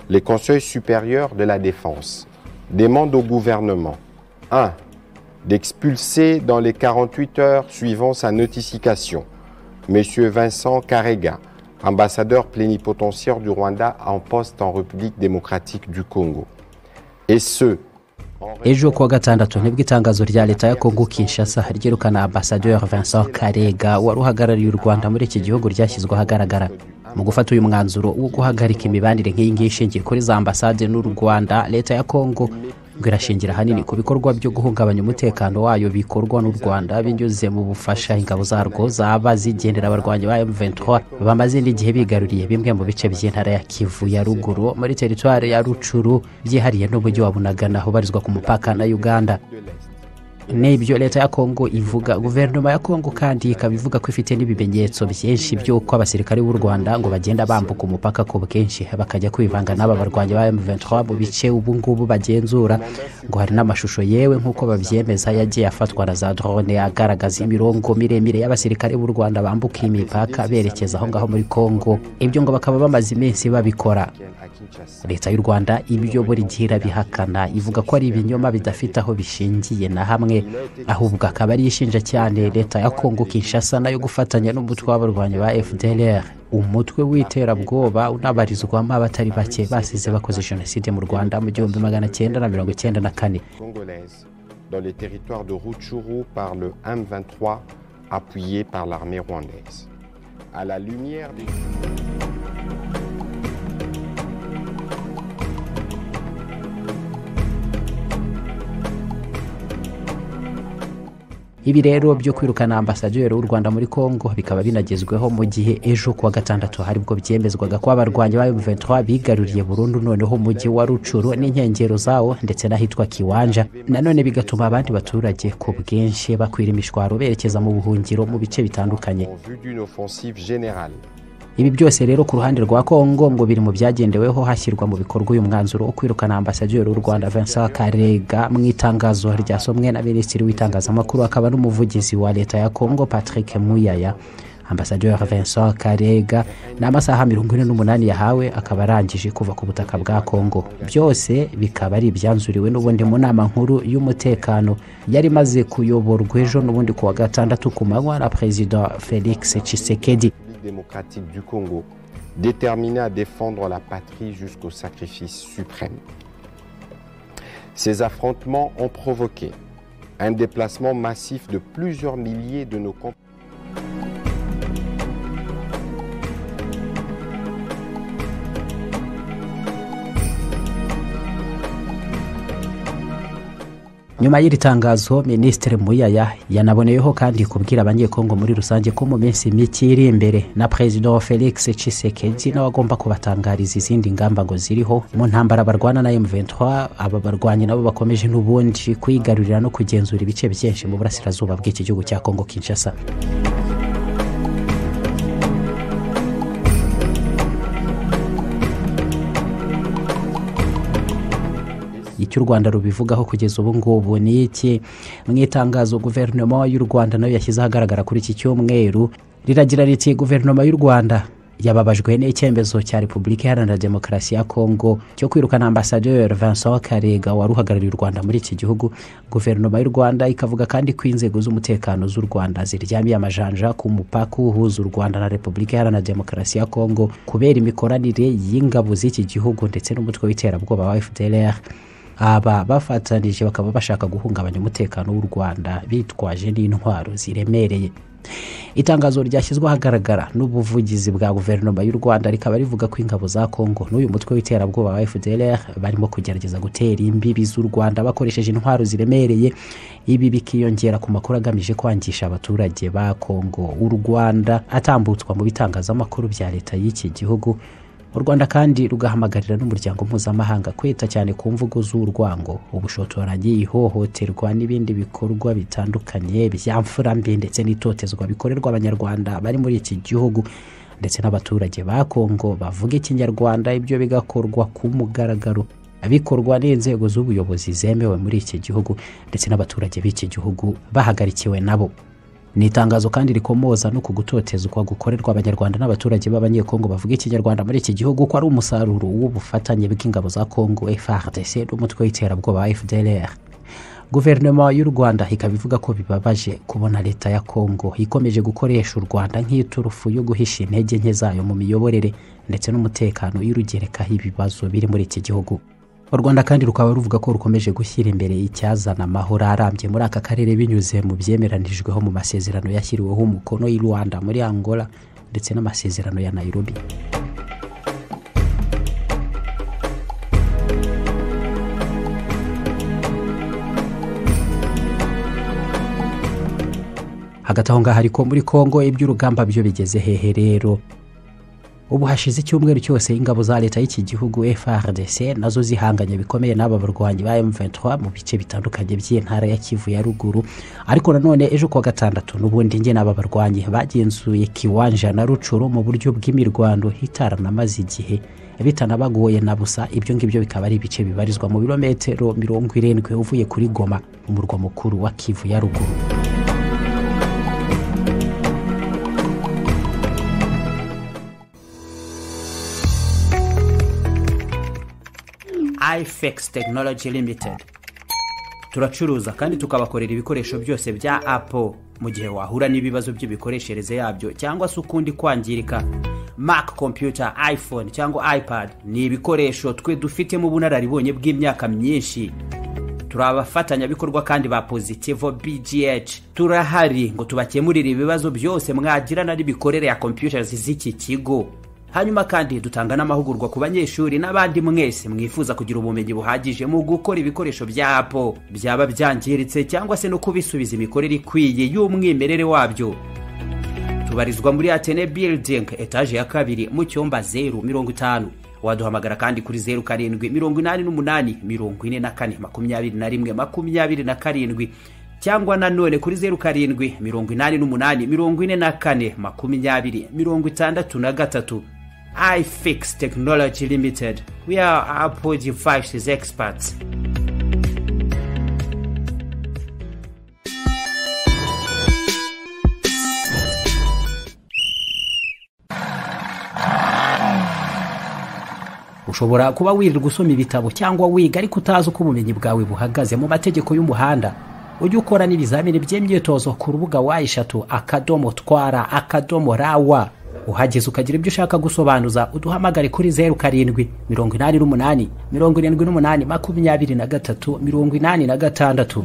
les conseils supérieurs de la défense demandent au gouvernement 1. D'expulser dans les 48 heures suivant sa notification M. Vincent Karega, ambassadeur plénipotentiaire du Rwanda en poste en République démocratique du Congo. Et ce, ejo kuwa gatandatu nibwo itangazo rya leta ya kongo kinshasa ryirukana ambasaderi vincent karega wari uhagarariye u rwanda muri iki gihugu ryashyizwe ahagaragara mu gufata uyu mwanzuro wo guhagarika imibanire nk'iyi ngiyi ishingiye kuri za ambasade n'u rwanda leta ya kongo ngo irashingira ahanini ku bikorwa byo guhungabanya umutekano wayo bikorwa n'u rwanda binyuze mu bufasha ingabo zarwo zaba zigendera abarwanyi ba m23 bamaze n'igihe bigaruriye bimwe mu bice by'intara ya kivu ya ruguru muri teritwari ya rucuru byihariye n'umujyi wa bunagana ubarizwa ku mupaka na uganda n'ibyo leta ya kongo ivuga guverinoma ya kongo kandi ikaba ivuga ko ifite n'ibimenyetso byinshi by'uko abasirikare b'u rwanda ngo bagenda bambuka umupaka ku bwinshi bakajya kwivanga n'aba barwanyi ba m23 mu bice ubu ngubu bagenzura ngo hari n'amashusho yewe nk'uko babyemeza yagiye afatwa na za drone agaragaza imirongo miremire y'abasirikare b'u rwanda bambuka iyi mipaka berekeza aho ngaho muri kongo ibyo ngo bakaba bamaze iminsi babikora leta y'u rwanda ibyo buri gihe irabihakana ivuga ko ari ibinyoma bidafite aho bishingiye na hamwe ahubwo akaba ari ishinja cyane leta ya kongo kinshasa nayo gufatanya n'umutwe w'abarwanyi ba fdr umutwe w'iterabwoba unabarizwamo abatari bake basize bakoze jenoside mu rwanda mu gihumbi magana cyenda na mirongo cyenda na kane dans les territoires de Rutshuru par le M23 appuyé par l'armée rwandaise. À la lumière des... ibi rero byo kwirukana ambasaderi w'u rwanda muri congo bikaba binagezweho mu gihe ejo kuwa gatandatu haribwo byemezwaga ko abarwanyi ba M23 bigaruriye burundu noneho umujyi wa rucuru n'inkengero zawo ndetse n'ahitwa kiwanja nanone bigatuma abandi baturage ku bwinshi bakwira imishwaro berekeza mu buhungiro mu bice bitandukanye ibi byose rero ku ruhande rwa kongo ngo biri mu byagendeweho hashyirwa mu bikorwa uyu mwanzuro wo kwirukana ambasaderi w'u rwanda vincent karega mu itangazo ryasomwe na minisitiri w'itangazamakuru akaba n'umuvugizi wa leta ya kongo patrick muyaya ambasaderi vincent karega ni amasaha mirongo ine n'umunani yahawe akaba arangije kuva ku butaka bwa kongo byose bikaba ari ibyanzuriwe n'ubundi mu nama nkuru y'umutekano yari imaze kuyoborwa ejo n'ubundi ku wa gatandatu ku manywa na perezida felix tshisekedi démocratique du Congo, déterminée à défendre la patrie jusqu'au sacrifice suprême. Ces affrontements ont provoqué un déplacement massif de plusieurs milliers de nos compatriotes. nyuma y'iri tangazo minisitiri muyaya yanaboneyeho kandi kubwira abanyekongo muri rusange ko mu minsi mike iri imbere na perezida wa felix cisekedi nawe agomba kubatangariza izindi ngamba ngo ziriho mu ntambara barwana na m23 aba barwanyi nabo bakomeje n'ubundi kwigarurira no kugenzura ibice byinshi mu burasirazuba bw'iki gihugu cya kongo kinshasa icyo u rwanda rubivugaho kugeza ubu ngubu ni iki mu itangazo guverinoma y'u rwanda nayo yashyize ahagaragara kuri iki cyumweru riragira riti guverinoma y'u rwanda yababajwe n'icyemezo cya repubulika iharanira demokarasi ya kongo cyo kwirukana ambasaderi vincent karega wari uhagarariye u rwanda muri iki gihugu guverinoma y'u rwanda ikavuga kandi ko inzego z'umutekano z'u rwanda ziryamiye amajanja ku mupaka uhuza u rwanda na repubulika iharanira demokarasi ya kongo kubera imikoranire y'ingabo z'iki gihugu ndetse n'umutwe w'iterabwoba wa fdr aba bafatanije bakaba bashaka guhungabanya umutekano w'u rwanda bitwaje n'intwaro ziremereye itangazo ryashyizwe ahagaragara n'ubuvugizi bwa guverinoma y'u rwanda rikaba rivuga ko ingabo za kongo n'uyu mutwe w'iterabwoba wa fdr barimo kugerageza gutera imbibi z'u rwanda bakoresheje intwaro ziremereye ibi bikiyongera ku makuru agamije kwangisha abaturage ba kongo u rwanda atambutswa mu bitangazamakuru bya leta y'iki gihugu u rwanda kandi rugahamagarira n'umuryango mpuzamahanga kwita cyane ku mvugo z'urwango ubushotoranyi ihohoterwa n'ibindi bikorwa bitandukanye byamfura mbi ndetse n'itotezwa bikorerwa abanyarwanda bari muri iki gihugu ndetse n'abaturage ba kongo bavuga ikinyarwanda ibyo bigakorwa ku mugaragaro bikorwa n'inzego z'ubuyobozi zemewe muri iki gihugu ndetse n'abaturage b'iki gihugu bahagarikiwe nabo ni itangazo kandi rikomoza no ku gutotezwa gukorerwa abanyarwanda n'abaturage b'abanyekongo bavuga ikinyarwanda muri iki gihugu ko ari umusaruro w'ubufatanye bw'ingabo za kongo frdc n'umutwe w'iterabwoba wa fdlr guverinoma y'u rwanda ikaba ivuga ko bibabaje kubona leta ya kongo ikomeje gukoresha u rwanda nk'iturufu yo guhisha intege nke zayo mu miyoborere ndetse n'umutekano y'urugerekaho ibibazo biri muri iki gihugu u rwanda kandi rukaba ruvuga ko rukomeje gushyira imbere icyazana amahoro arambye muri aka karere binyuze mu byemeranijweho mu masezerano yashyiriweho umukono i rwanda muri angola ndetse n'amasezerano ya nairobi hagati aho ngaho ariko muri kongo iby'urugamba byo bigeze hehe rero ubu hashize icyumweru cyose ingabo za leta y'iki gihugu frdc nazo zihanganye bikomeye n'aba barwanyi ba m23 mu bice bitandukanye by'intara ya kivu ya ruguru ariko nanone ejo kuwa gatandatu n'ubundi nge n'aba barwanyi bagenzuye kiwanja na rucuru mu buryo bw'imirwano itaranamaze igihe bitanabagoye na busa ibyo ngibyo bikaba ari ibice bibarizwa mu birometero mirongo irindwi uvuye kuri goma umurwa mukuru wa kivu ya ruguru ifex tekinoloji limited turacuruza kandi tukabakorera ibikoresho byose bya apple mu gihe wahura n'ibibazo by'imikoreshereze yabyo cyangwa se ukundi kwangirika mac computer iphone cyangwa ipad ni ibikoresho twe dufitemo ubunararibonye bw'imyaka myinshi turi abafatanyabikorwa kandi ba positivo bgh turahari ngo tubakemurire ibibazo byose mwagirana n'ibikorere ya computers z'iki kigo hanyuma kandi dutanga n'amahugurwa ku banyeshuri n'abandi mwese mwifuza kugira ubumenyi buhagije mu gukora ibikoresho bya apo byaba byangiritse cyangwa se no kubisubiza imikorere ikwiye y'umwimerere wabyo tubarizwa muri atene building etaje ya kabiri mu cyumba zeru mirongo itanu waduhamagara kandi kuri zeru karindwi mirongo inani n'umunani mirongo ine na kane makumyabiri na rimwe makumyabiri na karindwi cyangwa nanone kuri zeru karindwi mirongo inani n'umunani mirongo ine na kane makumyabiri mirongo itandatu na gatatu ifix technology limited we are apple devices experts ushobora kuba wirirwa usoma ibitabo cyangwa wiga ariko utazi uko ubumenyi bwawe buhagaze mu mategeko y'umuhanda ujye ukora n'ibizamini by'imyitozo ku rubuga wa eshatu akadomo twara akadomo rawa uhageze ukagira ibyo ushaka gusobanuza uduhamagare kuri zeru karindwi mirongo inani n'umunani mirongo irindwi n'umunani makumyabiri na gatatu mirongo inani na gatandatu